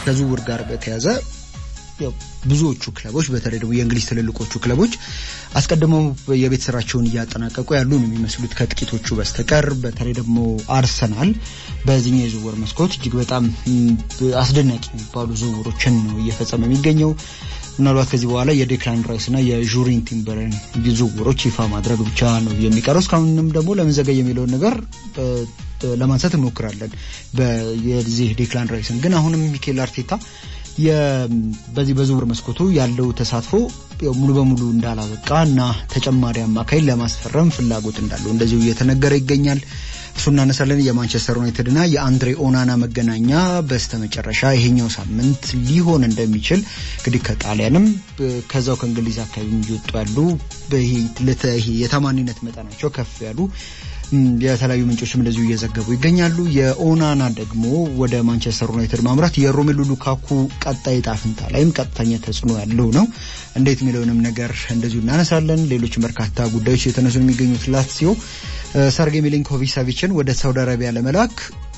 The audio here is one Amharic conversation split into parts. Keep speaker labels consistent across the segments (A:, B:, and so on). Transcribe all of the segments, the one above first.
A: ከዝውውር ጋር በተያዘ ብዙዎቹ ክለቦች በተለይ ደግሞ የእንግሊዝ ትልልቆቹ ክለቦች አስቀድመው የቤት ስራቸውን እያጠናቀቁ ያሉ ነው የሚመስሉት ከጥቂቶቹ በስተቀር። በተለይ ደግሞ አርሰናል በዚህኛው የዝውውር መስኮት እጅግ በጣም አስደናቂ የሚባሉ ዝውውሮችን ነው እየፈጸመ የሚገኘው። ምናልባት ከዚህ በኋላ የዴክላን ራይስ እና የዡሪን ቲምበርን ዝውውሮች ይፋ ማድረግ ብቻ ነው የሚቀረው። እስካሁንም ደግሞ ለምን ዘገየ የሚለውን ነገር ለማንሳት እንሞክራለን። የዚህ ዴክላን ራይስን ግን አሁንም ሚኬል አርቴታ በዚህ በዝውውር መስኮቱ ያለው ተሳትፎ ሙሉ በሙሉ እንዳላበቃ እና ተጨማሪ አማካይ ለማስፈረም ፍላጎት እንዳለው እንደዚሁ እየተነገረ ይገኛል። እሱ እናነሳለን። የማንቸስተር ዩናይትድ እና የአንድሬ ኦናና መገናኛ በስተመጨረሻ ይሄኛው ሳምንት ሊሆን እንደሚችል እንግዲህ ከጣሊያንም ከዛው ከእንግሊዝ አካባቢ እየወጡ ያሉ የተማኒነት መጠናቸው ከፍ ያሉ የተለያዩ ምንጮችም እንደዚሁ እየዘገቡ ይገኛሉ። የኦናና ደግሞ ወደ ማንቸስተር ዩናይትድ ማምራት የሮሜሉ ሉካኩ ቀጣይ ዕጣ ፈንታ ላይም ቀጥተኛ ተጽዕኖ ያለው ነው። እንዴት የሚለውንም ነገር እንደዚሁ እናነሳለን። ሌሎች በርካታ ጉዳዮች የተነሱ የሚገኙት ላትሲዮ ሰርጌ ሚሊንኮቪች ሳቪችን ወደ ሳውዲ አረቢያ ለመላክ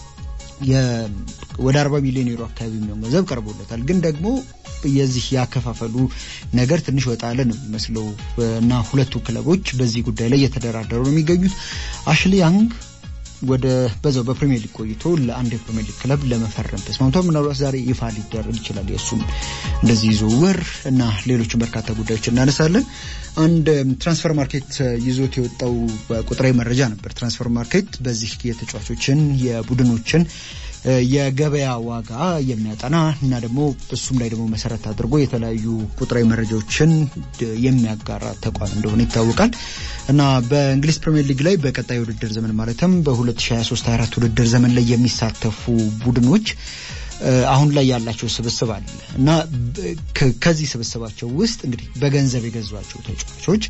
A: ወደ 40 ሚሊዮን ዩሮ አካባቢ የሚሆን ገንዘብ ቀርቦለታል። ግን ደግሞ የዚህ ያከፋፈሉ ነገር ትንሽ ወጣ ያለ ነው የሚመስለው እና ሁለቱ ክለቦች በዚህ ጉዳይ ላይ እየተደራደሩ ነው የሚገኙት። አሽሊ ያንግ ወደ በዛው በፕሪሚየር ሊግ ቆይቶ ለአንድ የፕሪሚየር ሊግ ክለብ ለመፈረም ተስማምቷል። ምናልባት ዛሬ ይፋ ሊደረግ ይችላል የእሱም እንደዚህ ዝውውር እና ሌሎችን በርካታ ጉዳዮች እናነሳለን። አንድ ትራንስፈር ማርኬት ይዞት የወጣው ቁጥራዊ መረጃ ነበር። ትራንስፈር ማርኬት በዚህ የተጫዋቾችን የቡድኖችን የገበያ ዋጋ የሚያጠና እና ደግሞ እሱም ላይ ደግሞ መሰረት አድርጎ የተለያዩ ቁጥራዊ መረጃዎችን የሚያጋራ ተቋም እንደሆነ ይታወቃል እና በእንግሊዝ ፕሪምየር ሊግ ላይ በቀጣይ ውድድር ዘመን ማለትም በ2023/24 ውድድር ዘመን ላይ የሚሳተፉ ቡድኖች አሁን ላይ ያላቸው ስብስብ አለ እና ከዚህ ስብስባቸው ውስጥ እንግዲህ በገንዘብ የገዟቸው ተጫዋቾች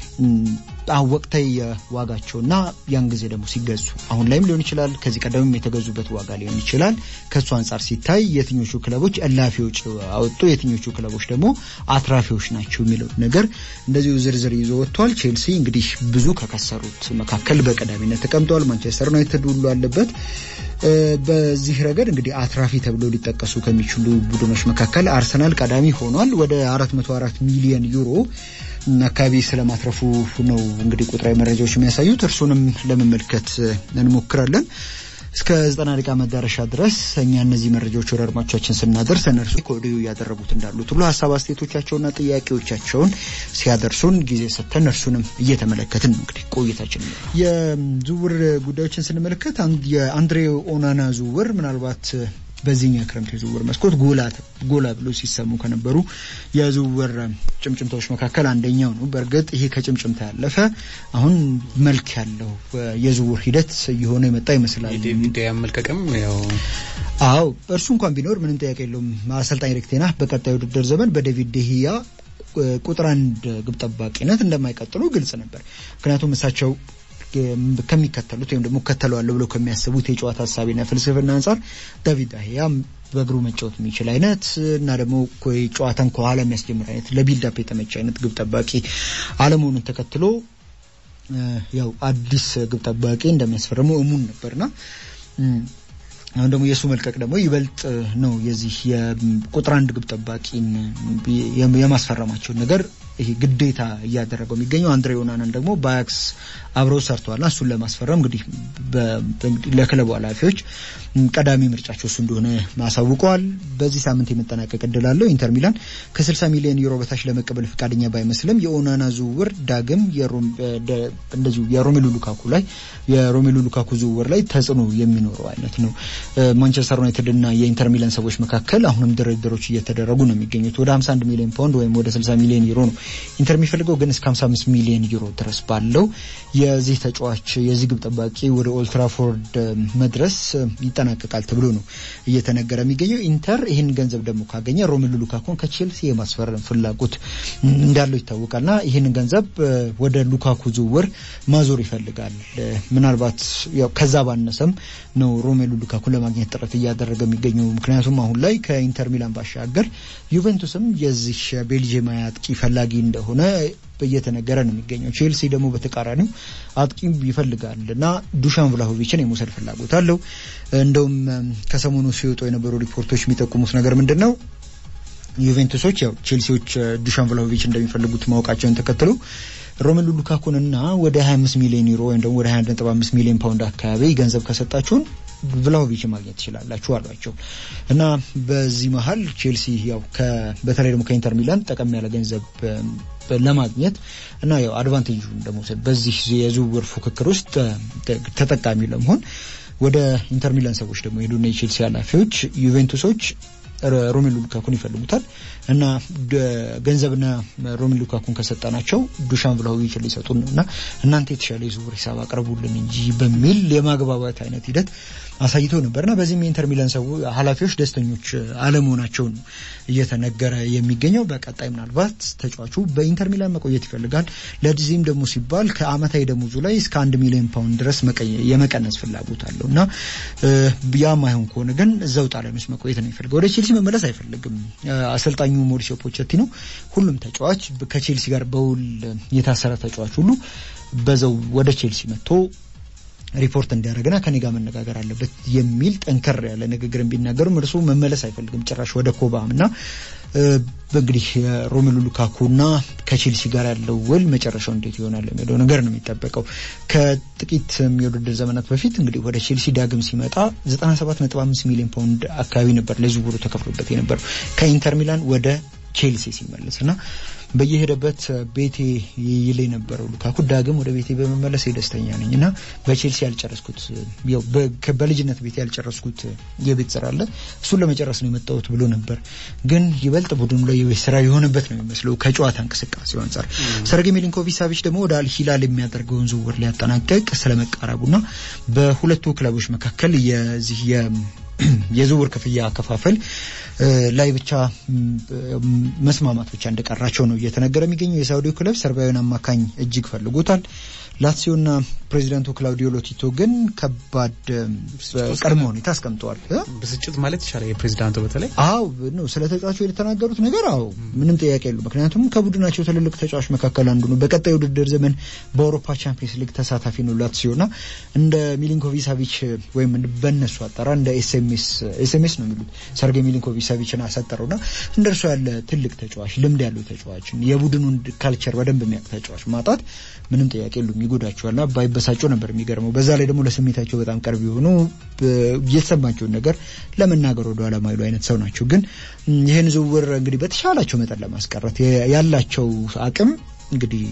A: ወቅታዊ ዋጋቸውና ያን ጊዜ ደግሞ ሲገዙ አሁን ላይም ሊሆን ይችላል፣ ከዚህ ቀደምም የተገዙበት ዋጋ ሊሆን ይችላል። ከእሱ አንጻር ሲታይ የትኞቹ ክለቦች እላፊዎች አወጡ፣ የትኞቹ ክለቦች ደግሞ አትራፊዎች ናቸው የሚለው ነገር እንደዚሁ ዝርዝር ይዞ ወጥቷል። ቼልሲ እንግዲህ ብዙ ከከሰሩት መካከል በቀዳሚነት ተቀምጠዋል። ማንቸስተር ዩናይትድ ሁሉ አለበት። በዚህ ረገድ እንግዲህ አትራፊ ተብሎ ሊጠቀሱ ከሚችሉ ቡድኖች መካከል አርሰናል ቀዳሚ ሆኗል። ወደ 404 ሚሊዮን ዩሮ አካባቢ ስለማትረፉ ነው እንግዲህ ቁጥራዊ መረጃዎች የሚያሳዩት። እርሱንም ለመመልከት እንሞክራለን። እስከ ዘጠና ደቂቃ መዳረሻ ድረስ እኛ እነዚህ መረጃዎች ወደ አድማጮቻችን ስናደርስ እነርሱ ከወዲሁ እያደረጉት እንዳሉት ሁሉ ሀሳብ አስተያየቶቻቸውና ጥያቄዎቻቸውን ሲያደርሱን ጊዜ ሰጥተን እርሱንም እየተመለከትን ነው እንግዲህ ቆይታችን። የዝውውር ጉዳዮችን ስንመለከት የአንድሬ ኦናና ዝውውር ምናልባት በዚህኛው ክረምት የዝውውር መስኮት ጎላ ብሎ ሲሰሙ ከነበሩ የዝውውር ጭምጭምታዎች መካከል አንደኛው ነው። በእርግጥ ይሄ ከጭምጭምታ ያለፈ አሁን መልክ ያለው የዝውውር ሂደት እየሆነ የመጣ ይመስላል።
B: ዴቪድ ያመልቀቅም ያው
A: አዎ እርሱ እንኳን ቢኖር ምንም ጥያቄ የለውም። አሰልጣኝ ኤሪክ ቴን ሃግ በቀጣይ ውድድር ዘመን በዴቪድ ደህያ ቁጥር አንድ ግብ ጠባቂነት እንደማይቀጥሉ ግልጽ ነበር። ምክንያቱም እሳቸው ከሚከተሉት ወይም ደግሞ እከተለዋለሁ ብለው ከሚያስቡት የጨዋታ ሀሳቢና ፍልስፍና አንጻር ዳቪድ ዳሂያ በእግሩ መጫወት የሚችል አይነት እና ደግሞ ጨዋታን ከኋላ የሚያስጀምር አይነት ለቢልዳፕ የተመቸ አይነት ግብ ጠባቂ አለመሆኑን ተከትሎ ያው አዲስ ግብ ጠባቂ እንደሚያስፈርመው እሙን ነበርና አሁን ደግሞ የእሱ መልቀቅ ደግሞ ይበልጥ ነው የዚህ የቁጥር አንድ ግብ ጠባቂን የማስፈረማቸውን ነገር ይሄ ግዴታ እያደረገው የሚገኘው አንድሬ ኦናናን ደግሞ በአያክስ አብረው ሰርተዋልና እሱን ለማስፈረም እንግዲህ ለክለቡ ኃላፊዎች ቀዳሚ ምርጫቸው እሱ እንደሆነ አሳውቀዋል። በዚህ ሳምንት የመጠናቀቅ እድል አለው። ኢንተር ሚላን ከ60 ሚሊዮን ዩሮ በታች ለመቀበል ፈቃደኛ ባይመስልም የኦናና ዝውውር ዳግም እንደዚሁ የሮሜሉ ሉካኩ ላይ የሮሜሉ ሉካኩ ዝውውር ላይ ተጽዕኖ የሚኖረው አይነት ነው። ማንቸስተር ዩናይትድ እና የኢንተር ሚላን ሰዎች መካከል አሁንም ድርድሮች እየተደረጉ ነው የሚገኙት። ወደ 51 ሚሊዮን ፓውንድ ወይም ወደ 60 ሚሊዮን ዩሮ ነው ኢንተር የሚፈልገው፣ ግን እስከ 55 ሚሊዮን ዩሮ ድረስ ባለው የዚህ ተጫዋች የዚህ ግብ ጠባቂ ወደ ኦልትራፎርድ መድረስ ይጠናቀቃል ተብሎ ነው እየተነገረ የሚገኘው። ኢንተር ይህን ገንዘብ ደግሞ ካገኘ ሮሜሉ ሉካኩን ከቼልሲ የማስፈረም ፍላጎት እንዳለው ይታወቃልና ይህንን ገንዘብ ወደ ሉካኩ ዝውውር ማዞር ይፈልጋል። ምናልባት ያው ከዛ ባነሰም ነው ሮሜሉ ሉካኩን ለማግኘት ጥረት እያደረገ የሚገኘው። ምክንያቱም አሁን ላይ ከኢንተር ሚላን ባሻገር ዩቬንቱስም የዚህ ቤልጅየማዊ አጥቂ ፈላጊ ፈላጊ እንደሆነ እየተነገረ ነው የሚገኘው። ቼልሲ ደግሞ በተቃራኒው አጥቂም ይፈልጋል እና ዱሻን ቭላሆቪችን የመውሰድ ፍላጎት አለው። እንደውም ከሰሞኑ ሲወጡ የነበሩ ሪፖርቶች የሚጠቁሙት ነገር ምንድን ነው? ዩቬንቱሶች ያው ቼልሲዎች ዱሻን ቭላሆቪች እንደሚፈልጉት ማወቃቸውን ተከትሎ ሮሜሉ ሉካኩንና ወደ 25 ሚሊዮን ዩሮ ወይም ደግሞ ወደ 21.5 ሚሊዮን ፓውንድ አካባቢ ገንዘብ ከሰጣችሁን ቭላሆቪች ማግኘት ትችላላችሁ አሏቸው እና በዚህ መሀል ቼልሲ ያው በተለይ ደግሞ ከኢንተር ሚላን ጠቀም ያለ ገንዘብ ለማግኘት እና ያው አድቫንቴጁን ለመውሰድ በዚህ የዝውውር ፉክክር ውስጥ ተጠቃሚ ለመሆን ወደ ኢንተር ሚላን ሰዎች ደግሞ ሄዱና የቼልሲ ኃላፊዎች ዩቬንቱሶች ሮሜሉ ሉካኩን ይፈልጉታል እና ገንዘብና ሮሜሉ ሉካኩን ከሰጠናቸው ዱሻን ቭላሆቪችን ሊሰጡን ነው እና እናንተ የተሻለ የዝውውር ሂሳብ አቅርቡልን እንጂ በሚል የማግባባት አይነት ሂደት አሳይቶ ነበር እና በዚህም የኢንተር ሚላን ሰው ኃላፊዎች ደስተኞች አለመሆናቸውን እየተነገረ የሚገኘው በቀጣይ ምናልባት ተጫዋቹ በኢንተር ሚላን መቆየት ይፈልጋል። ለዚህም ደግሞ ሲባል ከአመታዊ ደሞዙ ላይ እስከ አንድ ሚሊዮን ፓውንድ ድረስ የመቀነስ ፍላጎት አለው እና ያ ማይሆን ከሆነ ግን እዛው ጣሊያን ውስጥ መቆየት ነው የሚፈልገው። ወደ ቼልሲ መመለስ አይፈልግም። አሰልጣኙ ሞሪሲዮ ፖቼቲኖ ሁሉም ተጫዋች ከቼልሲ ጋር በውል የታሰረ ተጫዋች ሁሉ በዛው ወደ ቼልሲ መጥቶ ሪፖርት እንዲያደርግና ከኔ ጋር መነጋገር አለበት የሚል ጠንከር ያለ ንግግር ቢናገሩም እርሱ መመለስ አይፈልግም ጭራሽ ወደ ኮባም እና እንግዲህ ሮሜሉ ሉካኩና ከቼልሲ ጋር ያለው ውል መጨረሻው እንዴት ይሆናል የሚለው ነገር ነው የሚጠበቀው። ከጥቂት የውድድር ዘመናት በፊት እንግዲህ ወደ ቼልሲ ዳግም ሲመጣ 97.5 ሚሊዮን ፓውንድ አካባቢ ነበር ለዝውውሩ ተከፍሎበት የነበረው ከኢንተር ሚላን ወደ ቼልሲ ሲመለስ እና በየሄደበት ቤቴ ይል የነበረው ሉካኩ ዳግም ወደ ቤቴ በመመለስ ደስተኛ ነኝ እና በቼልሲ ያልጨረስኩት በልጅነት ቤቴ ያልጨረስኩት የቤት ስራ አለ እሱን ለመጨረስ ነው የመጣሁት ብሎ ነበር። ግን ይበልጥ ቡድኑ ላይ የቤት ስራ የሆነበት ነው የሚመስለው ከጨዋታ እንቅስቃሴ አንጻር። ሰርጌ ሚሊንኮቪች ሳቪች ደግሞ ወደ አልሂላል የሚያደርገውን ዝውውር ሊያጠናቀቅ ስለመቃረቡና በሁለቱ ክለቦች መካከል የዚህ የዝውውር ክፍያ አከፋፈል ላይ ብቻ መስማማት ብቻ እንደቀራቸው ነው እየተነገረ የሚገኘው። የሳውዲው ክለብ ሰርቢያዊን አማካኝ እጅግ ፈልጎታል። ላትሲዮና ፕሬዚዳንቱ ክላውዲዮ ሎቲቶ ግን ከባድ ቅድመ ሁኔታ አስቀምጠዋል።
B: ብስጭት ማለት ይቻላል የፕሬዚዳንቱ በተለይ
A: አዎ ነው ስለ ተጫዋቹ የተናገሩት ነገር አዎ ምንም ጥያቄ የሉ። ምክንያቱም ከቡድናቸው ትልልቅ ተጫዋች መካከል አንዱ ነው። በቀጣይ ውድድር ዘመን በአውሮፓ ቻምፒየንስ ሊግ ተሳታፊ ነው ላትሲዮና እንደ ሚሊንኮቪች ሳቪች ወይም በእነሱ አጠራር እንደ ኤስኤምኤስ ኤስኤምኤስ ነው የሚሉት ሰርጌ ሚሊንኮቪች ሳቪችን አሰጠረውና እንደ እርሱ ያለ ትልቅ ተጫዋች ልምድ ያለው ተጫዋች የቡድኑን ካልቸር በደንብ የሚያውቅ ተጫዋች ማጣት ምንም ጥያቄ የሉም ይጎዳቸዋልና ባይበሳጩ ነበር የሚገርመው። በዛ ላይ ደግሞ ለስሜታቸው በጣም ቅርብ የሆኑ የተሰማቸውን ነገር ለመናገር ወደ ኋላ ማይሉ አይነት ሰው ናቸው። ግን ይህን ዝውውር እንግዲህ በተሻላቸው መጠን ለማስቀረት ያላቸው አቅም እንግዲህ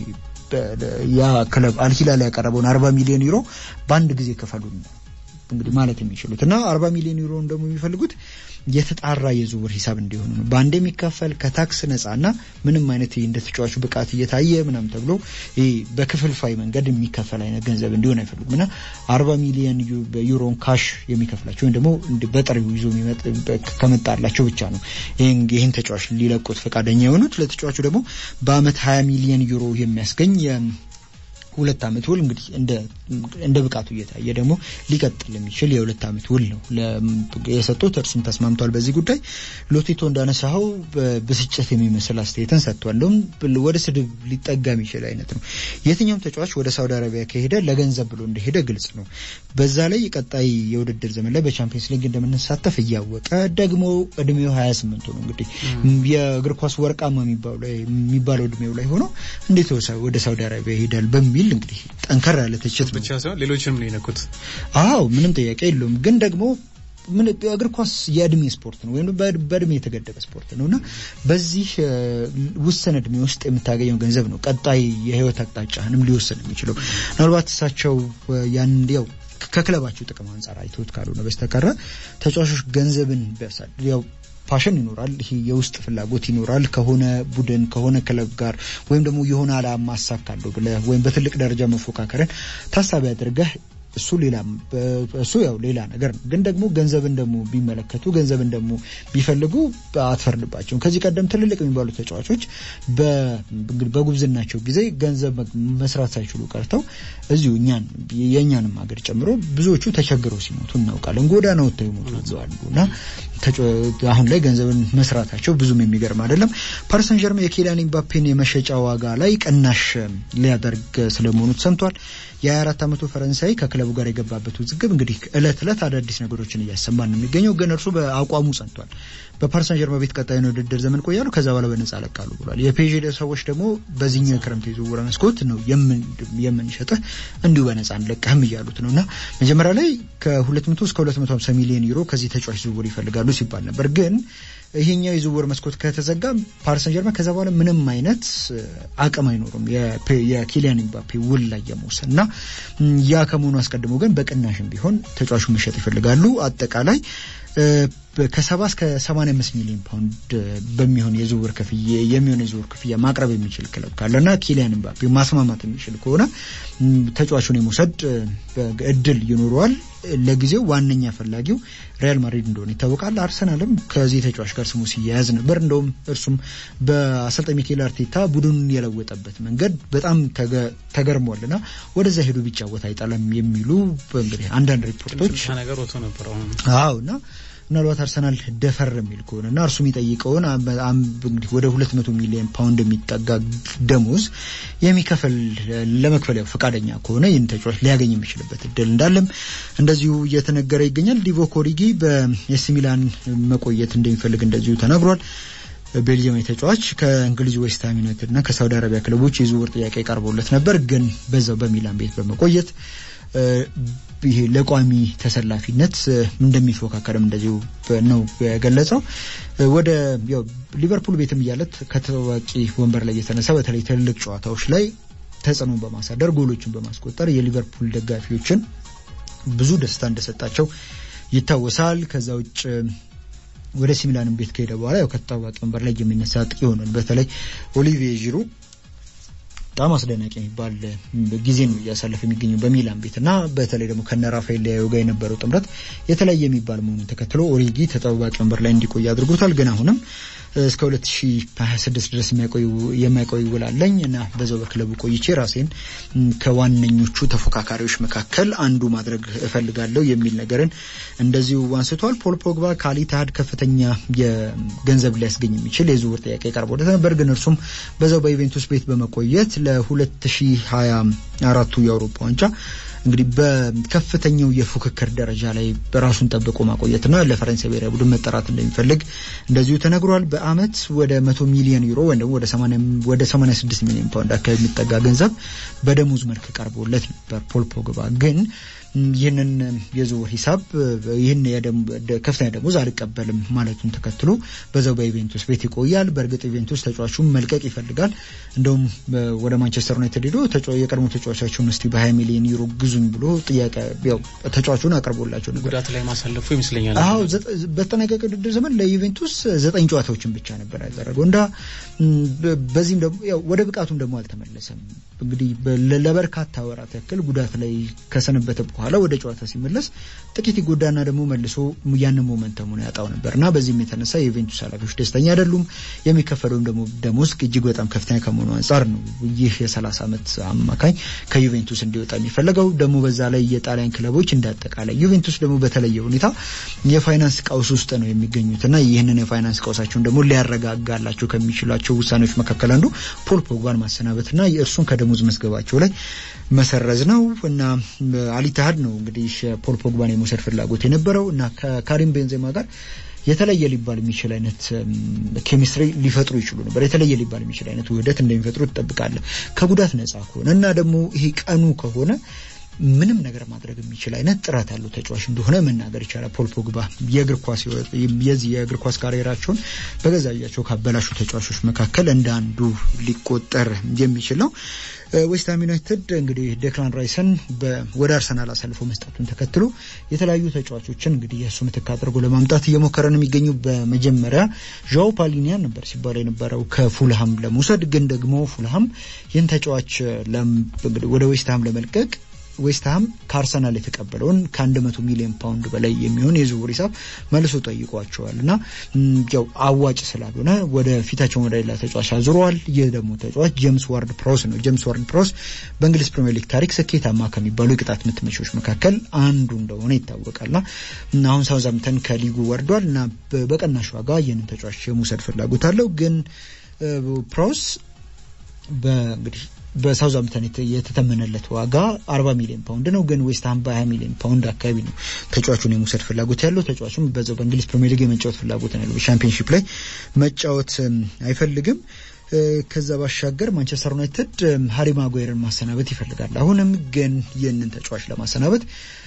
A: ያ ክለብ አልሂላል ያቀረበውን አርባ ሚሊዮን ዩሮ በአንድ ጊዜ ክፈሉን እንግዲህ ማለት የሚችሉት እና አርባ ሚሊዮን ዩሮን ደግሞ የሚፈልጉት የተጣራ የዝውውር ሂሳብ እንዲሆኑ ነው። በአንድ የሚከፈል ከታክስ ነጻና ምንም አይነት እንደ ተጫዋቹ ብቃት እየታየ ምናም ተብሎ በክፍልፋይ መንገድ የሚከፈል አይነት ገንዘብ እንዲሆን አይፈልጉም እና አርባ ሚሊዮን ዩሮን ካሽ የሚከፍላቸው ወይም ደግሞ በጥሬው ይዞ ከመጣላቸው ብቻ ነው ይህን ተጫዋች ሊለቁት ፈቃደኛ የሆኑት። ለተጫዋቹ ደግሞ በአመት ሀያ ሚሊዮን ዩሮ የሚያስገኝ ሁለት አመት ውል እንግዲህ እንደ ብቃቱ እየታየ ደግሞ ሊቀጥል የሚችል የሁለት አመት ውል ነው የሰጡት። እርሱም ተስማምቷል። በዚህ ጉዳይ ሎቲቶ እንዳነሳኸው ብስጭት የሚመስል አስተያየትን ሰጥቷለሁም ወደ ስድብ ሊጠጋ የሚችል አይነት ነው። የትኛውም ተጫዋች ወደ ሳውዲ አረቢያ ከሄደ ለገንዘብ ብሎ እንደሄደ ግልጽ ነው። በዛ ላይ ቀጣይ የውድድር ዘመን ላይ በቻምፒየንስ ሊግ እንደምንሳተፍ እያወቀ ደግሞ እድሜው ሀያ ስምንቱ ነው እንግዲህ የእግር ኳስ ወርቃማ የሚባለው እድሜው ላይ ሆኖ እንዴት ወደ ሳውዲ አረቢያ ይሄዳል በሚል እንግዲህ ጠንከር ያለ ትችት
B: ብቻ ሳይሆን ሌሎችንም ነው የነኩት።
A: አዎ ምንም ጥያቄ የለውም። ግን ደግሞ ምን እግር ኳስ የእድሜ ስፖርት ነው ወይም በእድሜ የተገደበ ስፖርት ነው እና በዚህ ውስን እድሜ ውስጥ የምታገኘው ገንዘብ ነው ቀጣይ የህይወት አቅጣጫህንም ሊወስን የሚችለው። ምናልባት እሳቸው ያን ያው ከክለባቸው ጥቅም አንጻር አይተውት ካልሆነ በስተቀረ ተጫዋቾች ገንዘብን ያው ፓሽን ይኖራል። ይሄ የውስጥ ፍላጎት ይኖራል። ከሆነ ቡድን ከሆነ ክለብ ጋር ወይም ደግሞ የሆነ አላማ አሳካለሁ ብለህ ወይም በትልቅ ደረጃ መፎካከርን ታሳቢ አድርገህ እሱ ሌላ እሱ ያው ሌላ ነገር ነው። ግን ደግሞ ገንዘብን ደግሞ ቢመለከቱ ገንዘብን ደግሞ ቢፈልጉ አትፈርድባቸውም። ከዚህ ቀደም ትልልቅ የሚባሉ ተጫዋቾች በጉብዝናቸው ጊዜ ገንዘብ መስራት ሳይችሉ ቀርተው እዚሁ እኛን የእኛንም ሀገር ጨምሮ ብዙዎቹ ተቸግረው ሲሞቱ እናውቃለን። ጎዳና ወጥተው ይሞቱ አሉ እና አሁን ላይ ገንዘብን መስራታቸው ብዙም የሚገርም አይደለም። ፓሪስ ሰን ዠርሜን የኪሊያን ኤምባፔን የመሸጫ ዋጋ ላይ ቅናሽ ሊያደርግ ስለመሆኑ ተሰምቷል። የ24 ዓመቱ ፈረንሳይ ከክለቡ ጋር የገባበት ውዝግብ እንግዲህ እለት እለት አዳዲስ ነገሮችን እያሰማን ነው የሚገኘው። ግን እርሱ በአቋሙ ጸንቷል። በፓሪስ ሰን ዠርሜን ቤት ቀጣዩን ውድድር ዘመን ቆያሉ፣ ከዛ በኋላ በነጻ ለቃሉ ብሏል። የፔዥ ሰዎች ደግሞ በዚህኛው የክረምት የዝውውር መስኮት ነው የምንሸጥህ እንዲሁ በነጻ አንለቅህም እያሉት ነው እና መጀመሪያ ላይ ከ200 እስከ 250 ሚሊዮን ዩሮ ከዚህ ተጫዋች ዝውውር ይፈልጋሉ ሲባል ነበር ግን ይሄኛው የዝውውር መስኮት ከተዘጋ ፓሪስ ሰን ጀርመን ከዛ በኋላ ምንም አይነት አቅም አይኖርም የኪሊያን ኤምባፔ ውል ላይ የመውሰድ እና ያ ከመሆኑ አስቀድሞ ግን በቅናሽም ቢሆን ተጫዋቹ መሸጥ ይፈልጋሉ። አጠቃላይ ከሰባ እስከ ሰማንያ አምስት ሚሊዮን ፓውንድ በሚሆን የዝውውር ክፍያ የሚሆን የዝውውር ክፍያ ማቅረብ የሚችል ክለብ ካለና ኪሊያን ኤምባፔ ማስማማት የሚችል ከሆነ ተጫዋቹን የመውሰድ እድል ይኖረዋል። ለጊዜው ዋነኛ ፈላጊው ሪያል ማድሪድ እንደሆነ ይታወቃል። አርሰናልም ከዚህ ተጫዋች ጋር ስሙ ሲያያዝ ነበር። እንደውም እርሱም በአሰልጣኝ ሚኬል አርቴታ ቡድኑን የለወጠበት መንገድ በጣም ተገርሟልና ወደዛ ሄዱ ቢጫወት አይጠላም የሚሉ እንግዲህ አንዳንድ ሪፖርቶች
B: ነገር ወጥቶ ነበር።
A: አዎ እና ምናልባት አርሰናል ደፈር የሚል ከሆነ እና እርሱ የሚጠይቀውን እንግዲህ ወደ ሁለት መቶ ሚሊዮን ፓውንድ የሚጠጋ ደሞዝ የሚከፈል ለመክፈል ያው ፈቃደኛ ከሆነ ይህን ተጫዋች ሊያገኝ የሚችልበት እድል እንዳለም እንደዚሁ እየተነገረ ይገኛል። ዲቮ ኮሪጊ በኤሲ ሚላን መቆየት እንደሚፈልግ እንደዚሁ ተነግሯል። ቤልጅየማዊ ተጫዋች ከእንግሊዝ ዌስትሃም ዩናይትድ እና ከሳውዲ አረቢያ ክለቦች የዝውውር ጥያቄ ቀርቦለት ነበር። ግን በዛው በሚላን ቤት በመቆየት ይሄ ለቋሚ ተሰላፊነት እንደሚፎካከርም እንደዚሁ ነው የገለጸው። ወደ ሊቨርፑል ቤትም እያለት ከተዋቂ ወንበር ላይ የተነሳ በተለይ ትልልቅ ጨዋታዎች ላይ ተጽዕኖ በማሳደር ጎሎችን በማስቆጠር የሊቨርፑል ደጋፊዎችን ብዙ ደስታ እንደሰጣቸው ይታወሳል። ከዛ ውጭ ወደ ሲሚላንም ቤት ከሄደ በኋላ ያው ከተታዋቂ ወንበር ላይ የሚነሳ አጥቂ ሆኗል። በተለይ ኦሊቪዬ ዢሩ በጣም አስደናቂ የሚባል ጊዜ ነው እያሳለፈ የሚገኘው በሚላን ቤት እና በተለይ ደግሞ ከነ ራፋኤል ሊያዮ ጋር የነበረው ጥምረት የተለያየ የሚባል መሆኑን ተከትሎ ኦሪጊ ተጠባባቂ ወንበር ላይ እንዲቆይ አድርጎታል። ግን አሁንም እስከ 2026 ድረስ የማይቆይ ውል አለኝ እና በዛው በክለቡ ቆይቼ ራሴን ከዋነኞቹ ተፎካካሪዎች መካከል አንዱ ማድረግ እፈልጋለሁ የሚል ነገርን እንደዚሁ አንስቷል። ፖል ፖግባ ከአሊታሃድ ከፍተኛ የገንዘብ ሊያስገኝ የሚችል የዝውውር ጥያቄ ቀርቦለት ነበር። ግን እርሱም በዛው በዩቬንቱስ ቤት በመቆየት ለ2024ቱ የአውሮፓ ዋንጫ እንግዲህ በከፍተኛው የፉክክር ደረጃ ላይ በራሱን ጠብቆ ማቆየትና ለፈረንሳይ ብሔራዊ ቡድን መጠራት እንደሚፈልግ እንደዚሁ ተነግሯል። በአመት ወደ መቶ ሚሊዮን ዩሮ ወይም ደግሞ ወደ 86 ሚሊዮን ፓውንድ አካባቢ የሚጠጋ ገንዘብ በደሞዝ መልክ ቀርቦለት ነበር። ፖል ፖግባ ግን ይህንን የዝውውር ሂሳብ ይህን ከፍተኛ ደሞዝ አልቀበልም ማለቱን ተከትሎ በዛው በኢቬንቱስ ቤት ይቆያል። በእርግጥ ኢቬንቱስ ተጫዋቹን መልቀቅ ይፈልጋል። እንደውም ወደ ማንቸስተር ዩናይትድ ሄዶ የቀድሞ ተጫዋቻቸውን እስቲ በ20 ሚሊዮን ዩሮ ግዙኝ ብሎ ጥያቄ ያው ተጫዋቹን አቅርቦላቸው ነበር።
B: ጉዳት ላይ ማሳለፉ ይመስለኛል።
A: አዎ በተጠናቀቀ ውድድር ዘመን ለዩቬንቱስ ዘጠኝ ጨዋታዎችን ብቻ ነበር ያደረገው እንዳ በዚህም ደግሞ ወደ ብቃቱም ደግሞ አልተመለሰም። እንግዲህ ለበርካታ ወራት ያክል ጉዳት ላይ ከሰነበተ በኋላ ወደ ጨዋታ ሲመለስ ጥቂት ይጎዳና ደግሞ መልሶ ያንን ሞመንተሙን ያጣው ነበር እና በዚህም የተነሳ የዩቬንቱስ ኃላፊዎች ደስተኛ አይደሉም። የሚከፈለውም ደግሞ ደሞዝ እጅግ በጣም ከፍተኛ ከመሆኑ አንጻር ነው ይህ የ30 ዓመት አማካኝ ከዩቬንቱስ እንዲወጣ የሚፈለገው። ደግሞ በዛ ላይ የጣሊያን ክለቦች እንዳጠቃላይ ዩቬንቱስ ደግሞ በተለየ ሁኔታ የፋይናንስ ቀውስ ውስጥ ነው የሚገኙት እና ይህንን የፋይናንስ ቀውሳቸውን ደግሞ ሊያረጋጋላቸው ከሚችላቸው ውሳኔዎች መካከል አንዱ ፖል ፖግባን ማሰናበትና የእርሱን ከደሞዝ መዝገባቸው ላይ መሰረዝ ነው እና አሊታሃድ ነው እንግዲህ ፖል ፖግባን የመውሰድ ፍላጎት የነበረው እና ከካሪም ቤንዜማ ጋር የተለየ ሊባል የሚችል አይነት ኬሚስትሪ ሊፈጥሩ ይችሉ ነበር። የተለየ ሊባል የሚችል አይነት ውህደት እንደሚፈጥሩ ትጠብቃለህ ከጉዳት ነጻ ከሆነ እና ደግሞ ይሄ ቀኑ ከሆነ ምንም ነገር ማድረግ የሚችል አይነት ጥራት ያለው ተጫዋች እንደሆነ መናገር ይቻላል። ፖል ፖግባ የእግር ኳስ የዚህ የእግር ኳስ ካሪየራቸውን በገዛ እጃቸው ካበላሹ ተጫዋቾች መካከል እንደ አንዱ ሊቆጠር የሚችል ነው። ዌስትሃም ዩናይትድ እንግዲህ ዴክላን ራይሰን ወደ አርሰናል አሳልፎ መስጠቱን ተከትሎ የተለያዩ ተጫዋቾችን እንግዲህ የእሱ ምትክ አድርጎ ለማምጣት እየሞከረ ነው የሚገኙ። በመጀመሪያ ዣኦ ፓሊኒያን ነበር ሲባል የነበረው ከፉልሃም ለመውሰድ ግን ደግሞ ፉልሃም ይህን ተጫዋች ወደ ዌስትሃም ለመልቀቅ ዌስትሃም ከአርሰናል የተቀበለውን ከ100 ሚሊዮን ፓውንድ በላይ የሚሆን የዝውውር ሂሳብ መልሶ ጠይቋቸዋል እና ያው አዋጭ ስላልሆነ ወደ ፊታቸውን ወደ ሌላ ተጫዋች አዙረዋል። ይህ ደግሞ ተጫዋች ጄምስ ዋርድ ፕሮስ ነው። ጄምስ ዋርድ ፕሮስ በእንግሊዝ ፕሪምየር ሊግ ታሪክ ስኬታማ ከሚባሉ የቅጣት ምት መቺዎች መካከል አንዱ እንደሆነ ይታወቃልና አሁን ሳውዛምተን ከሊጉ ወርዷል እና በቀናሽ ዋጋ ይህንን ተጫዋች የመውሰድ ፍላጎት አለው ግን ፕሮስ በእንግዲህ በሳውዛምፕተን የተተመነለት ዋጋ 40 ሚሊዮን ፓውንድ ነው። ግን ዌስትሃም በ20 ሚሊዮን ፓውንድ አካባቢ ነው ተጫዋቹን የመውሰድ ፍላጎት ያለው። ተጫዋቹም በዛው በእንግሊዝ ፕሪሚየር ሊግ የመጫወት ፍላጎት ነው ያለው። በሻምፒዮንሺፕ ላይ መጫወት አይፈልግም። ከዛ ባሻገር ማንቸስተር ዩናይትድ ሃሪ ማጓየርን ማሰናበት ይፈልጋል። አሁንም ግን ይህንን ተጫዋች ለማሰናበት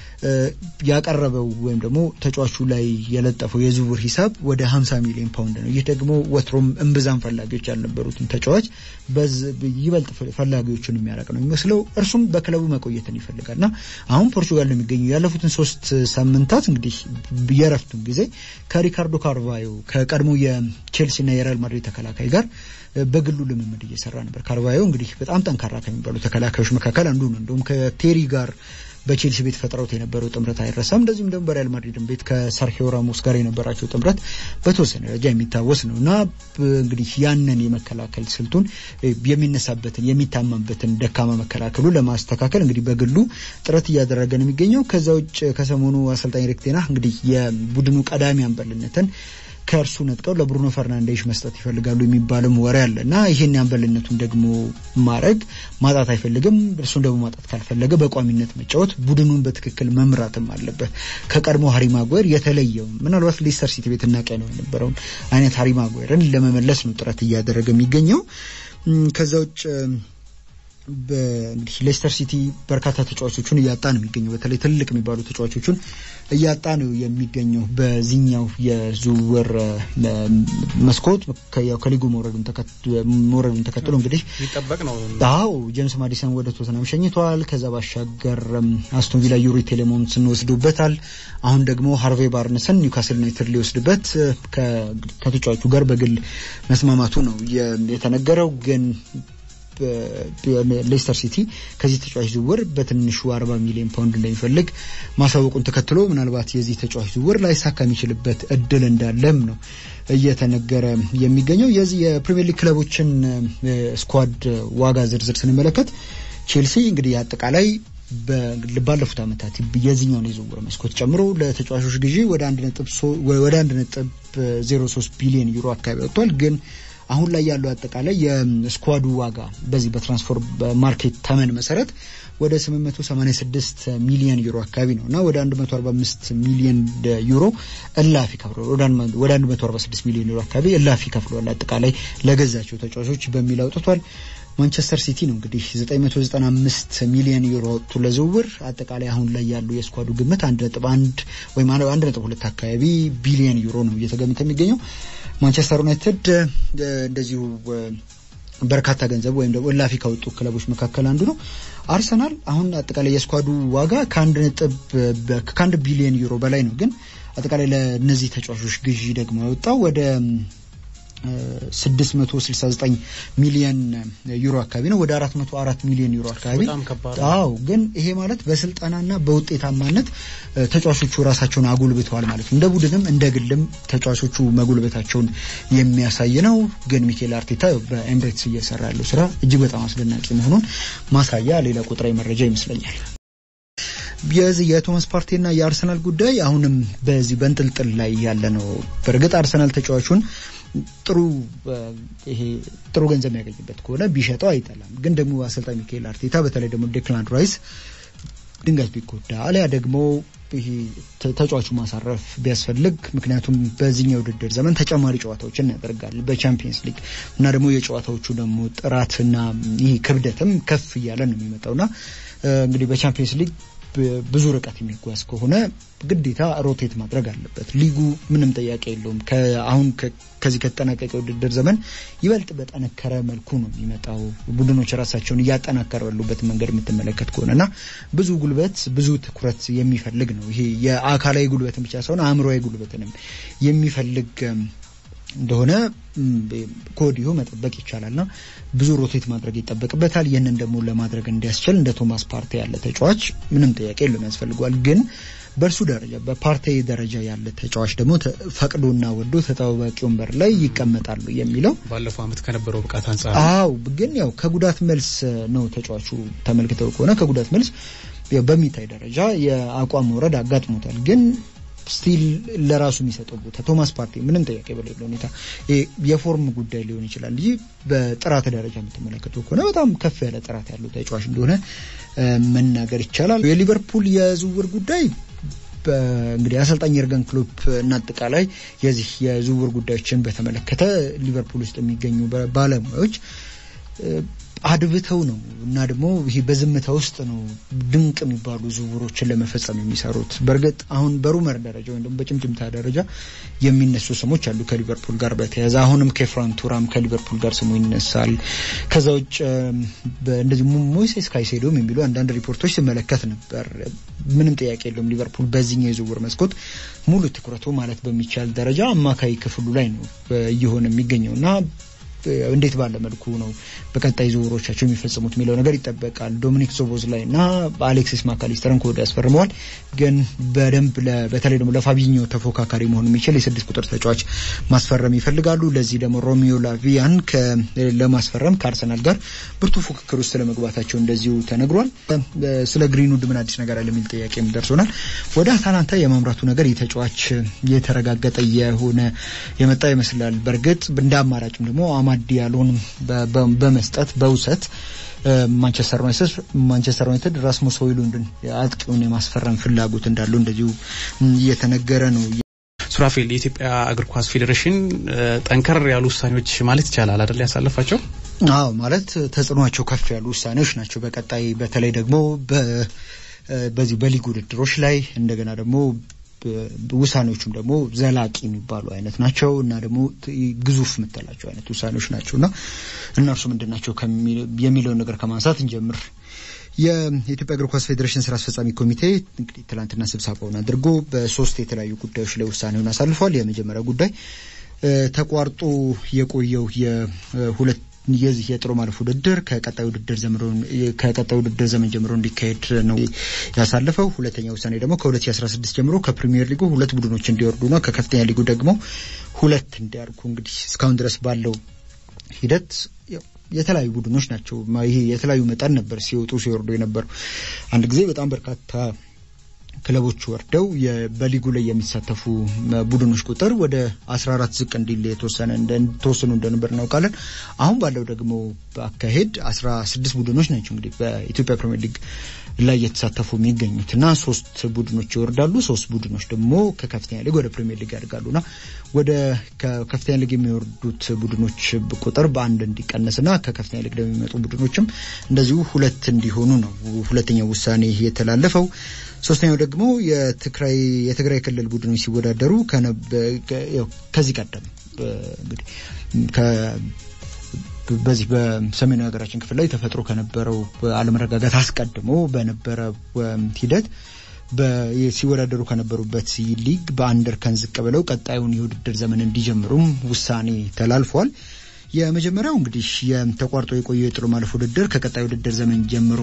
A: ያቀረበው ወይም ደግሞ ተጫዋቹ ላይ የለጠፈው የዝውውር ሂሳብ ወደ 50 ሚሊዮን ፓውንድ ነው። ይህ ደግሞ ወትሮም እምብዛም ፈላጊዎች ያልነበሩትን ተጫዋች ይበልጥ ፈላጊዎቹን የሚያረቅ ነው የሚመስለው። እርሱም በክለቡ መቆየትን ይፈልጋልና አሁን ፖርቹጋል ነው የሚገኙ ያለፉትን ሶስት ሳምንታት እንግዲህ የረፍቱን ጊዜ ከሪካርዶ ካርቫዮ ከቀድሞ የቼልሲና የሪያል ማድሪድ ተከላካይ ጋር በግሉ ልምምድ እየሰራ ነበር። ካርቫዮ እንግዲህ በጣም ጠንካራ ከሚባሉ ተከላካዮች መካከል አንዱ ነው። እንዲሁም ከቴሪ ጋር በቼልሲ ቤት ፈጥረውት የነበረው ጥምረት አይረሳም። እንደዚሁም ደግሞ በሪያል ማድሪድን ቤት ከሰርሂዮ ራሞስ ጋር የነበራቸው ጥምረት በተወሰነ ደረጃ የሚታወስ ነው እና እንግዲህ ያንን የመከላከል ስልቱን የሚነሳበትን የሚታማበትን ደካማ መከላከሉ ለማስተካከል እንግዲህ በግሉ ጥረት እያደረገ ነው የሚገኘው። ከዛ ውጭ ከሰሞኑ አሰልጣኝ ኤሪክ ቴን ሃግ እንግዲህ የቡድኑ ቀዳሚ አንበልነትን ከእርሱ ነጥቀው ለብሩኖ ፈርናንዴሽ መስጠት ይፈልጋሉ የሚባልም ወሬ አለ እና ይህን ያንበልነቱን ደግሞ ማድረግ ማጣት አይፈልግም። እርሱን ደግሞ ማጣት ካልፈለገ በቋሚነት መጫወት ቡድኑን በትክክል መምራትም አለበት። ከቀድሞ ሃሪ ማጓየር የተለየው ምናልባት ሌስተር ሲቲ ቤት እናቀ ነው የነበረውን አይነት ሃሪ ማጓየርን ለመመለስ ነው ጥረት እያደረገ የሚገኘው። ከዛ ውጭ እንግዲህ ሌስተር ሲቲ በርካታ ተጫዋቾቹን እያጣ ነው የሚገኘው። በተለይ ትልቅ የሚባሉ ተጫዋቾቹን እያጣ ነው የሚገኘው በዚህኛው የዝውውር መስኮት ከሊጉ መውረዱን ተከትሎ እንግዲህ
B: የሚጠበቅ ነው።
A: አዎ ጄምስ ማዲሰን ወደ ቶተናም ሸኝተዋል። ከዛ ባሻገር አስቶን ቪላ ዩሪ ቴሌሞንስን ወስዶበታል። አሁን ደግሞ ሃርቬ ባርነስን ኒውካስል ዩናይትድ ሊወስድበት ከተጫዋቹ ጋር በግል መስማማቱ ነው የተነገረው ግን ሌስተር ሲቲ ከዚህ ተጫዋች ዝውውር በትንሹ 40 ሚሊዮን ፓውንድ እንደሚፈልግ ማሳወቁን ተከትሎ ምናልባት የዚህ ተጫዋች ዝውውር ላይሳካ የሚችልበት እድል እንዳለም ነው እየተነገረ የሚገኘው። የዚህ የፕሪሚየር ሊግ ክለቦችን ስኳድ ዋጋ ዝርዝር ስንመለከት ቼልሲ እንግዲህ አጠቃላይ ባለፉት ዓመታት የዚህኛውን የዝውውር መስኮት ጨምሮ ለተጫዋቾች ግዢ ወደ አንድ ነጥብ ዜሮ ሶስት ቢሊዮን ዩሮ አካባቢ ወጥቷል ግን አሁን ላይ ያለው አጠቃላይ የስኳዱ ዋጋ በዚህ በትራንስፈር ማርኬት ተመን መሰረት ወደ 886 ሚሊዮን ዩሮ አካባቢ ነው እና ወደ 145 ሚሊዮን ዩሮ እላፊ ከፍሏል። ወደ 146 ሚሊዮን ዩሮ አካባቢ እላፊ ከፍሏል። አጠቃላይ ለገዛቸው ተጫዋቾች በሚል አውጥቷል። ማንቸስተር ሲቲ ነው እንግዲህ 995 ሚሊዮን ዩሮ ወጥቶ ለዝውውር አጠቃላይ አሁን ላይ ያለው የስኳዱ ግምት 1.1 ወይም 1.2 አካባቢ ቢሊዮን ዩሮ ነው እየተገመተ የሚገኘው። ማንቸስተር ዩናይትድ እንደዚሁ በርካታ ገንዘብ ወይም ደግሞ እላፊ ካወጡ ክለቦች መካከል አንዱ ነው። አርሰናል አሁን አጠቃላይ የስኳዱ ዋጋ ከአንድ ነጥብ ከአንድ ቢሊዮን ዩሮ በላይ ነው። ግን አጠቃላይ ለእነዚህ ተጫዋቾች ግዢ ደግሞ ያወጣው ወደ 669 ሚሊዮን ዩሮ አካባቢ ነው። ወደ 404 ሚሊዮን ዩሮ አካባቢ አዎ። ግን ይሄ ማለት በስልጠናና በውጤታማነት ተጫዋቾቹ ራሳቸውን አጉልብተዋል ማለት ነው። እንደ ቡድንም እንደ ግልም ተጫዋቾቹ መጉልበታቸውን የሚያሳይ ነው። ግን ሚኬል አርቴታ በኤምሬትስ እየሰራ ያለው ስራ እጅግ በጣም አስደናቂ መሆኑን ማሳያ ሌላ ቁጥራዊ መረጃ ይመስለኛል። የዚህ የቶማስ ፓርቴና የአርሰናል ጉዳይ አሁንም በዚህ በንጥልጥል ላይ ያለ ነው። በእርግጥ አርሰናል ተጫዋቹን ጥሩ ይሄ ጥሩ ገንዘብ የሚያገኝበት ከሆነ ቢሸጠው አይጠላም። ግን ደግሞ አሰልጣኝ ሚካኤል አርቴታ በተለይ ደግሞ ዴክላን ራይስ ድንገት ቢጎዳ አሊያ ደግሞ ይሄ ተጫዋቹ ማሳረፍ ቢያስፈልግ ምክንያቱም በዚህኛው ውድድር ዘመን ተጨማሪ ጨዋታዎችን ያደርጋል በቻምፒየንስ ሊግ እና ደግሞ የጨዋታዎቹ ደግሞ ጥራትና ይህ ክብደትም ከፍ እያለ ነው የሚመጣውና እንግዲህ በቻምፒየንስ ሊግ ብዙ ርቀት የሚጓዝ ከሆነ ግዴታ ሮቴት ማድረግ አለበት። ሊጉ ምንም ጥያቄ የለውም። አሁን ከዚህ ከተጠናቀቀ ውድድር ዘመን ይበልጥ በጠነከረ መልኩ ነው የሚመጣው። ቡድኖች ራሳቸውን እያጠናከሩ ያሉበት መንገድ የምትመለከት ከሆነና ብዙ ጉልበት፣ ብዙ ትኩረት የሚፈልግ ነው። ይሄ የአካላዊ ጉልበትን ብቻ ሳይሆን አእምሮዊ ጉልበትንም የሚፈልግ እንደሆነ ከወዲሁ መጠበቅ ይቻላልና ብዙ ሮቴት ማድረግ ይጠበቅበታል። ይህንን ደግሞ ለማድረግ እንዲያስችል እንደ ቶማስ ፓርቴ ያለ ተጫዋች ምንም ጥያቄ የለውም ያስፈልጓል። ግን በእርሱ ደረጃ በፓርቴ ደረጃ ያለ ተጫዋች ደግሞ ፈቅዶና ወዶ ተጠባባቂ ወንበር ላይ ይቀመጣሉ የሚለው
B: ባለፈው ዓመት ከነበረው ብቃት አንጻር
A: አው ግን ያው ከጉዳት መልስ ነው ተጫዋቹ ተመልክተው ከሆነ ከጉዳት መልስ በሚታይ ደረጃ የአቋም መውረድ አጋጥሞታል ግን ስቲል ለራሱ የሚሰጠው ቦታ ቶማስ ፓርቴ ምንም ጥያቄ በሌለው ሁኔታ የፎርም ጉዳይ ሊሆን ይችላል እንጂ በጥራት ደረጃ የምትመለከተው ከሆነ በጣም ከፍ ያለ ጥራት ያለው ተጫዋች እንደሆነ መናገር ይቻላል። የሊቨርፑል የዝውውር ጉዳይ እንግዲህ አሰልጣኝ የርገን ክሎፕ እና አጠቃላይ የዚህ የዝውውር ጉዳዮችን በተመለከተ ሊቨርፑል ውስጥ የሚገኙ ባለሙያዎች አድብተው ነው እና ደግሞ ይሄ በዝምታ ውስጥ ነው ድንቅ የሚባሉ ዝውውሮችን ለመፈጸም የሚሰሩት። በእርግጥ አሁን በሩመር ደረጃ ወይም ደግሞ በጭምጭምታ ደረጃ የሚነሱ ስሞች አሉ ከሊቨርፑል ጋር በተያያዘ አሁንም ከፍራን ቱራም ከሊቨርፑል ጋር ስሙ ይነሳል። ከዛ ውጭ እንደዚህ ሞይሴስ ካይሴዶም የሚሉ አንዳንድ ሪፖርቶች ስመለከት ነበር። ምንም ጥያቄ የለውም ሊቨርፑል በዚህኛው የዝውውር መስኮት ሙሉ ትኩረቱ ማለት በሚቻል ደረጃ አማካይ ክፍሉ ላይ ነው እየሆነ የሚገኘው እና እንዴት ባለ መልኩ ነው በቀጣይ ዝውውሮቻቸው የሚፈጽሙት የሚለው ነገር ይጠበቃል። ዶሚኒክ ዞቦዝ ላይ እና አሌክሲስ ማካሊስተርን ከወደ ያስፈርመዋል። ግን በደንብ በተለይ ደግሞ ለፋቢኞ ተፎካካሪ መሆን የሚችል የስድስት ቁጥር ተጫዋች ማስፈረም ይፈልጋሉ። ለዚህ ደግሞ ሮሚዮ ላቪያን ለማስፈረም ከአርሰናል ጋር ብርቱ ፉክክር ውስጥ ስለመግባታቸው እንደዚሁ ተነግሯል። ስለ ግሪንውድ ምን አዲስ ነገር አለ የሚል ጥያቄም ደርሶናል። ወደ አታላንታ የማምራቱ ነገር የተጫዋች የተረጋገጠ የሆነ የመጣ ይመስላል። በእርግጥ እንደ አማራጭም ደግሞ አማዲ ያልሆንም በመስጠት በውሰት ማንቸስተር ዩናይትድ ማንቸስተር ዩናይትድ ራስሙስ ሆይሉንድን አጥቂውን የማስፈረም ፍላጎት እንዳለው እንደዚሁ እየተነገረ ነው።
B: ሱራፌል የኢትዮጵያ እግር ኳስ ፌዴሬሽን ጠንከር ያሉ ውሳኔዎች ማለት ይቻላል አይደል ያሳለፋቸው?
A: አዎ ማለት ተጽዕኗቸው ከፍ ያሉ ውሳኔዎች ናቸው። በቀጣይ በተለይ ደግሞ በዚህ በሊግ ውድድሮች ላይ እንደገና ደግሞ ውሳኔዎቹም ደግሞ ዘላቂ የሚባሉ አይነት ናቸው እና ደግሞ ግዙፍ የምትላቸው አይነት ውሳኔዎች ናቸው እና እነርሱ ምንድን ናቸው የሚለውን ነገር ከማንሳት እንጀምር። የኢትዮጵያ እግር ኳስ ፌዴሬሽን ስራ አስፈጻሚ ኮሚቴ እንግዲህ ትላንትና ስብሰባውን አድርጎ በሶስት የተለያዩ ጉዳዮች ላይ ውሳኔውን አሳልፏል። የመጀመሪያው ጉዳይ ተቋርጦ የቆየው የሁለት የዚህ የጥሎ ማለፍ ውድድር ከቀጣይ ውድድር ዘምሮ ከቀጣይ ውድድር ዘመን ጀምሮ እንዲካሄድ ነው ያሳለፈው። ሁለተኛ ውሳኔ ደግሞ ከ2016 ጀምሮ ከፕሪሚየር ሊጉ ሁለት ቡድኖች እንዲወርዱ ነው። ከከፍተኛ ሊጉ ደግሞ ሁለት እንዲያርጉ እንግዲህ እስካሁን ድረስ ባለው ሂደት የተለያዩ ቡድኖች ናቸው። ይሄ የተለያዩ መጠን ነበር ሲወጡ ሲወርዱ የነበረው። አንድ ጊዜ በጣም በርካታ ክለቦች ወርደው በሊጉ ላይ የሚሳተፉ ቡድኖች ቁጥር ወደ 14 ዝቅ እንዲል የተወሰነ ተወስኖ እንደነበር እናውቃለን። አሁን ባለው ደግሞ አካሄድ 16 ቡድኖች ናቸው እንግዲህ በኢትዮጵያ ፕሪሚየር ሊግ ላይ የተሳተፉ የሚገኙት እና ሶስት ቡድኖች ይወርዳሉ። ሶስት ቡድኖች ደግሞ ከከፍተኛ ሊግ ወደ ፕሪሚየር ሊግ ያድጋሉና ወደ ከከፍተኛ ሊግ የሚወርዱት ቡድኖች ቁጥር በአንድ እንዲቀነስና ከከፍተኛ ሊግ ደግሞ የሚመጡ ቡድኖችም እንደዚሁ ሁለት እንዲሆኑ ነው ሁለተኛው ውሳኔ የተላለፈው። ሶስተኛው ደግሞ የትግራይ የትግራይ ክልል ቡድኖች ሲወዳደሩ ከዚህ ቀደም እንግዲህ በዚህ በሰሜናዊ ሀገራችን ክፍል ላይ ተፈጥሮ ከነበረው አለመረጋጋት አስቀድሞ በነበረ ሂደት ሲወዳደሩ ከነበሩበት ሊግ በአንድ እርከን ዝቅ ብለው ቀጣዩን የውድድር ዘመን እንዲጀምሩም ውሳኔ ተላልፏል። የመጀመሪያው እንግዲህ ተቋርጦ የቆየው የጥሎ ማለፍ ውድድር ከቀጣይ ውድድር ዘመን ጀምሮ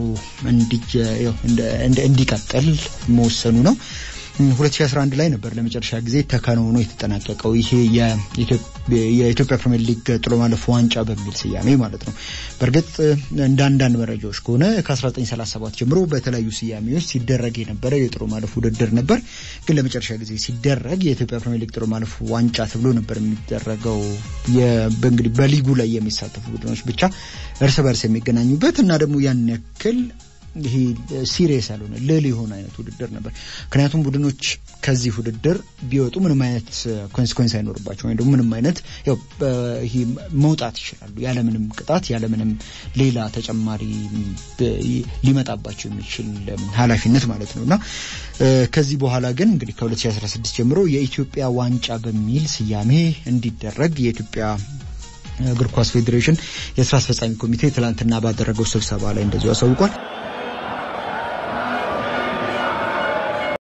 A: እንዲቀጥል መወሰኑ ነው። 2011 ላይ ነበር ለመጨረሻ ጊዜ ተከናውኖ የተጠናቀቀው ይሄ የኢትዮጵያ ፕሪሚየር ሊግ ጥሎ ማለፍ ዋንጫ በሚል ስያሜ ማለት ነው። በእርግጥ እንደ አንዳንድ መረጃዎች ከሆነ ከ1937 ጀምሮ በተለያዩ ስያሜዎች ሲደረግ የነበረ የጥሎ ማለፍ ውድድር ነበር። ግን ለመጨረሻ ጊዜ ሲደረግ የኢትዮጵያ ፕሪሚየር ሊግ ጥሎ ማለፍ ዋንጫ ተብሎ ነበር የሚደረገው። እንግዲህ በሊጉ ላይ የሚሳተፉ ቡድኖች ብቻ እርስ በርስ የሚገናኙበት እና ደግሞ ያን ያክል ይሄ ሲሪየስ ያልሆነ ልል የሆነ አይነት ውድድር ነበር። ምክንያቱም ቡድኖች ከዚህ ውድድር ቢወጡ ምንም አይነት ኮንሲኮንስ አይኖርባቸው ወይም ደግሞ ምንም አይነት ይሄ መውጣት ይችላሉ ያለምንም ቅጣት ያለምንም ሌላ ተጨማሪ ሊመጣባቸው የሚችል ኃላፊነት ማለት ነው እና ከዚህ በኋላ ግን እንግዲህ ከ2016 ጀምሮ የኢትዮጵያ ዋንጫ በሚል ስያሜ እንዲደረግ የኢትዮጵያ እግር ኳስ ፌዴሬሽን የስራ አስፈጻሚ ኮሚቴ ትላንትና ባደረገው ስብሰባ ላይ እንደዚሁ አሳውቋል።